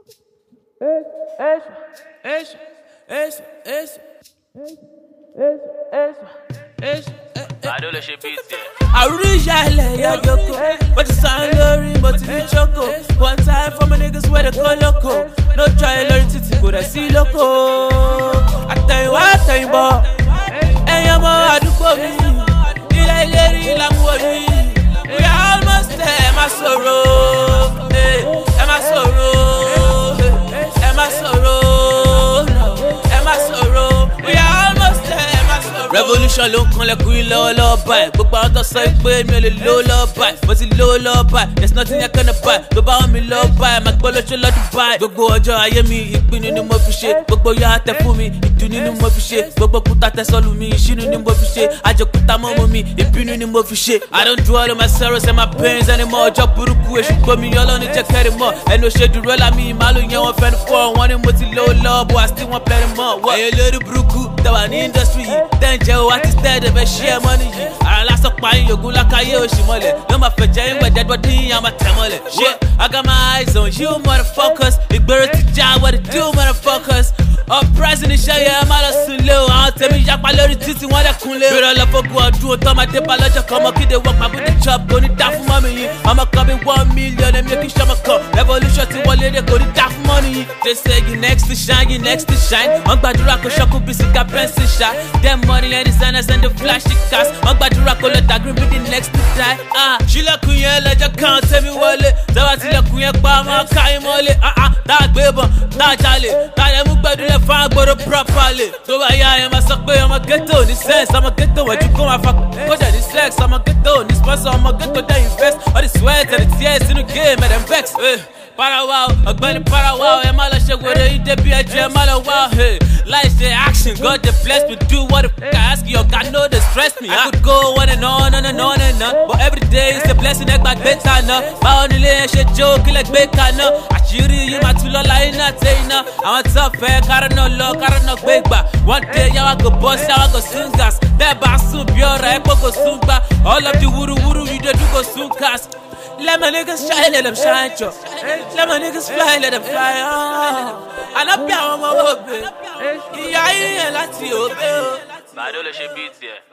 Eso, eso, eso, eso, eso. Bàdó ló ṣe bíi tiẹ̀. àrùn ìyàlẹ̀ yàgòkò mo ti sàn lórí mo ti ní choco one time for my niggas wey dey go loco no try lórí títí kò dẹ̀ sí lóko àtẹ̀yìnwá àtẹ̀yìnbọ̀ ẹ̀yàn ọmọ àdúgbò mi ilé ìlérí làmúwò mi we are almost there ẹ má sọ̀rọ̀ eh, ẹ má sọ̀rọ̀ eh, ẹ má sọ̀rọ̀ ẹ má sọ̀rọ̀ we are almost there ẹ má sọ̀rọ̀. revolution ló ń kanlẹ̀kùn yín lọ́wọ́lọ́wọ́ báyìí gbogbo àwọn tó sọ pé mi ò lè lówó lọ́wọ́ báyìí mo ti lówó lọ́wọ́ báyìí there's nothing I can buy tó bá wọn mi lọ́wọ́ báyìí máa gbọ́ lóṣù lọ́dún báyìí gbogbo ọjọ́ ayé mi ìpinnu ni mo fi ṣe gbogbo ya tẹ fún mi ìdùnnú ni mo fi ṣe gbogbo kúta tẹ sọ́lù mi ìṣínú ni mo fi ṣe àjẹkúta mọ́mọ́ mi ìbínú ni mo fi ṣe I don't dwell on my sorrows and my pains anymore ọjọ́ burúkú èṣù gbomi ọlọ́ni jẹ́ kẹ́rì mọ́ ẹnu ṣe dúró lámì ìmàlù yẹn wọ́n fẹ́ni fọ́ wọn ni mo ti lówó lọ́wọ́ bó àti wọn pẹ́rẹ́ mọ́ wọ́n. ẹ̀yin lórí burúkú tẹ̀wà ní industry yìí tẹ́ ń jẹ́ o àti stead ẹ̀fẹ̀ ṣí ẹ̀ mọ́ni yìí ara lásán pa yín yògùn lákàyè òṣì mọ́lẹ̀ ló máa fẹ̀jẹ̀ yín wẹ̀ dẹ́gbọ́ dín yín àmà tẹ̀ mọ́lẹ̀. ṣé I got my eyes on you motherfuckers ìgboro ti já what it do motherfuckers uprising iṣẹ́ yẹn ẹ má lọ sùn lé o àwọn tèmi yapa lórí títí wọ́n dẹ̀ kún lé. bèrè ọlọ́fọ́gun ọdún o tọ́mọdé bá lọ́jọ́ kan ọmọ kíde wọ́n pa bóde chop kò ní dá fún mọ́mí yín ọmọ kan bí one million èmi kì í ṣọmọ kan revolution ti wọlé dé kò ní dá fún mọ́nì yín. they say you next to shine you next to shine wọ́n gbàdúrà kó ṣọ́kù bí sika pẹ́ńsì ṣá dem money and designers and the flashy cars wọ́n gbàdúrà kó lọ dàgírí bí the next to die. ah ṣílẹ̀kùn yẹn lẹ́jọ́ kan tẹ́mi wọlé tẹ́wà tilẹ̀kùn yẹn pa ọmọ káyín mọ́lé ah ah tá a gbé bọ̀ tá a jalè tá a yẹ mú gbẹdúlẹ̀ fún agbóró properly. tó bá yá ẹ máa sọ pé ọmọ ghetto ní sense ọmọ ghetto wẹ̀jú kó máa fa kójà ní sex ọmọ ghetto ní sponsor ọmọ ghetto dẹ́ invest all the sweat and the tears inú game ẹ̀ dem vex. Eh, parawa o ọ̀gbẹ́ni parawa o ẹ má lọ ṣe wèrè yín débi ẹjọ́ ẹ má lọ wá o. Hey, láì ṣe action God dey bless me do what the f I ask you ọ̀gá no dey stress me. I could go on and on and on and on but every day is a blessing ẹ gbàgbé kaná. báwo nílé yẹn ṣe jó kílẹ̀ gbé kaná. àṣírí yìí máa tún lọ́la iná tẹ iná. àwọn tó fẹ́ kárọ̀ náà lọ kárọ̀ náà gbé gbà. one day yàwá go bust yàwá go soon gas. bẹ́ẹ̀ bá sùn bí ọ̀rọ̀ ẹ̀ pọ̀ kò sùn gbà. all of the wuruwuru you dey do go soon cast. Let my niggas shine, let them shine, cho. Let my niggas fly, let them fly. Oh. And I be àwọn ọmọ òbí. Ìyá yín yẹn láti òbí o. Bàdó ló ṣe bíi tiẹ̀.